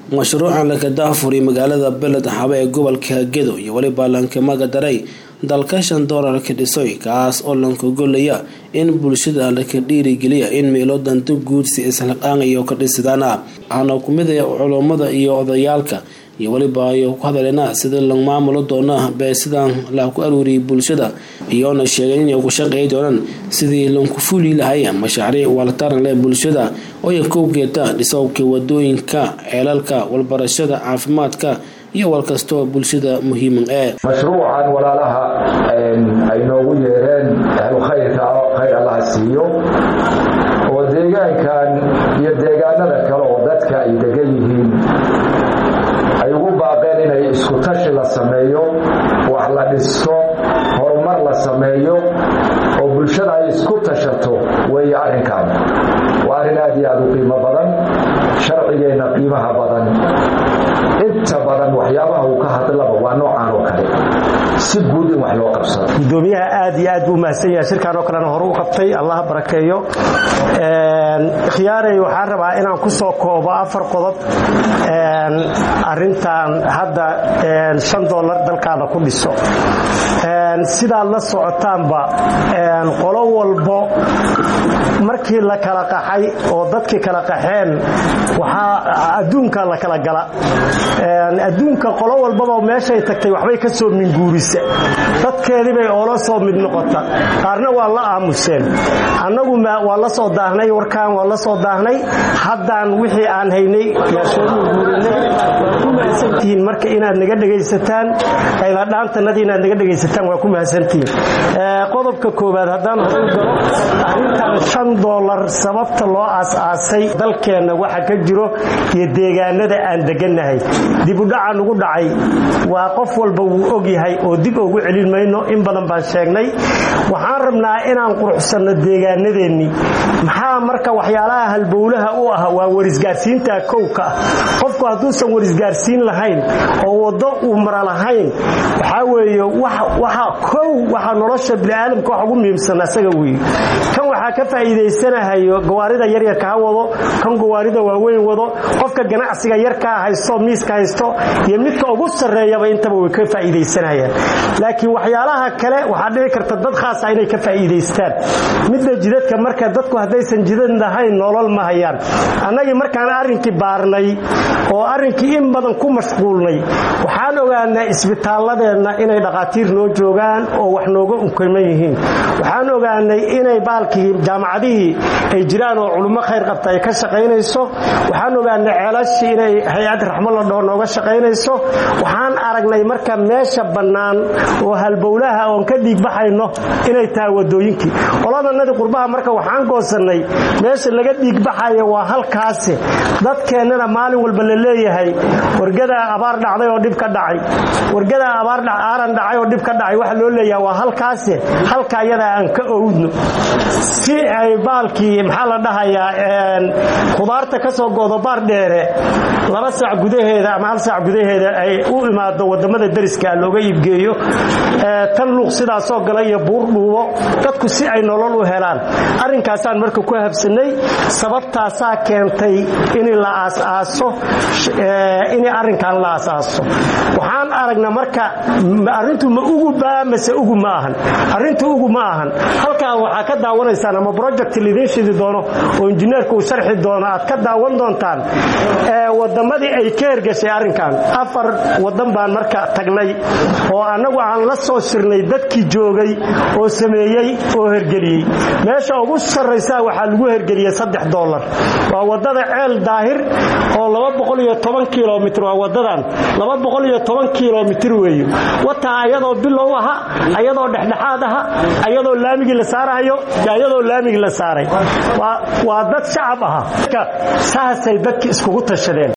mashruucan laga daahfuray magaalada beled xabe ee gobolka gedo iyo weliba lankamaga daray dalka shan doolarka dhisoy kaas oo lankagolaya in bulshada laka dhiirigeliya in meelo danto guudsi islaqaangayo ka dhisidaana waxaana kumid ah culummada iyo odayaalka iyo weliba ay ku hadaleena sida la maamulo doona beesidan la ku aruuriyay bulshada iyoona sheegeen inay ku shaqeey doonaan sidii lanku fuli lahay mashaariic waltaran leh bulshada oo ay kowgeeta dhisowka wadooyinka ceelalka walbarashada caafimaadka iyo wal kastoo bulshada muhiiman ee mashruucan walaalaha ay noogu yeereen ahlu khayrka khayr allaha siiyo oo deegaankan iyo deegaanada kale oo dadka ay degan yihiin ay ugu baaqeen inay isku tashi la sameeyo wax la dhisto horumar la sameeyo oo bulshada ay isku tashato weeye arrinkan waa arrin aad iyo aad u qiimo badan sharcigeenna qiimaha badan inta badan waxyaabaha uu ka hadlaba waa noocaan oo kale si guud in wax loo qabsado gudoomiyaha aad iyo aad buu mahadsan yahay shirkan oo kalena hore u qabtay allah barakeeyo khiyaarey waxaan rabaa inaan ku soo koobo afar qodob arintan hadda shan doolar dalkaada ku dhiso sidaad la socotaanba qolo walbo markii la kala qaxay oo dadkii kala qaxeen waxaa adduunka la kala gala adduunka qolo walbaba meeshay tagtay waxbay ka soo minguurisa dadkeedibay oola soo mid noqota qaarna waa la aamuseen annagu waa la soo daahnay warkaan waa la soo daahnay haddaan wixii aan haynay yaa soo minguurinay waa ku mahadsantihiin marka inaad naga dhegaysataan qayladhaantanadii inaad naga dhegaysataan waa ku mahadsantihiin qodobka koowaad haddaan horay galo arrintan shan doolar sababta loo aas-aasay dalkeenna waxa ka jiro iyo deegaanada aan degannahay dibudhaca nugu dhacay waa qof walba wuu og yahay oo dib ugu celin mayno in badan baan sheegnay waxaan rabnaa inaan quruxsanno deegaanadeennii maxaa marka waxyaalaha halbowlaha u ah waa warisgaarsiinta kowka ah qofku hadduusan warisgaarsiin lahayn oo waddo uu mara lahayn waxaa weeye waxa kow waxa nolosha biniaadamka wax ugu muhiimsan asaga weeye kan waxaa ka faa'iidaysanahayo gawaarida yaryarka ha wado kan gawaarida waaweyn wado qofka ganacsiga yarkaa haysto miiska haysto iyo midka ugu sarreeyaba intaba way ka faa'iidaysanayaan laakiin waxyaalaha kale waxaa dhici karta dad khaasa inay ka faa'iidaystaan midda jidadka marka dadku haddaysan jidad lahayn nolol ma hayaan annagii markaan arrinkii baarnay oo arrinkii in badan ku mashquulnay waxaan ogaanaa isbitaalladeenna inay dhakhaatiir noo joogaan oo wax nooga unkaman yihiin waxaan ogaanay inay baalkii jaamacadihii ay jiraan oo culummo khayr qabta ay ka shaqaynayso waxaan ogaanay ceelashii inay hay-ad raxmo la dhaho nooga shaqaynayso waxaan aragnay marka meesha bannaan oo halbowlaha oon ka dhiigbaxayno inay tahay wadooyinkii qoladanadii qurbaha marka waxaan goosannay meesha laga dhiigbaxayo waa halkaasi dadkeennana maalin walba la leeyahay wargadaa abaar dhacday oo dhib ka dhacay wargadaa abaar aaran dhacay oo dhib ka dhacay waxa loo leeyaha waa halkaasi halka ayadaa aan ka owdno si ay baalkii maxaa la dhahayaa khudaarta ka soo goodo baar dheere laba saac gudaheeda ama hal saac gudaheeda ay u imaado wadamada dariska looga iibgeeyo tan luuq sidaasoo gala iyo buur dhuubo dadku si ay nolol u helaan arrinkaasaan marka ku habsanay sababtaasaa keentay in la aasaaso in arrinkan la aasaaso waxaan aragna marka arrintu ma ugu baa mase ugu ma ahan arrintu ugu ma ahan halkaa waxaa ka daawanaysaan ama project lidiin shidi doono oo injineerku uu sharxi doono aad ka daawan doontaan wadamadii ay ka hergashay arrinkan afar wadan baan marka tagnay oo annagu aan la soo shirnay dadkii joogay oo sameeyey oo hergeliyey meesha ugu sarraysaa waxaa lagu hergeliyey saddex doolar waa wadada ceel daahir oo laba boqol iyo toban kilomitr waa wadadan laba boqol iyo toban kilomitr weeye wataa ayadoo bilow aha ayadoo dhexdhexaad aha ayadoo laamigii la saarahayo ayadoo laamigii la saaray waa dad shacab aha saasay dadki iskugu tashadeen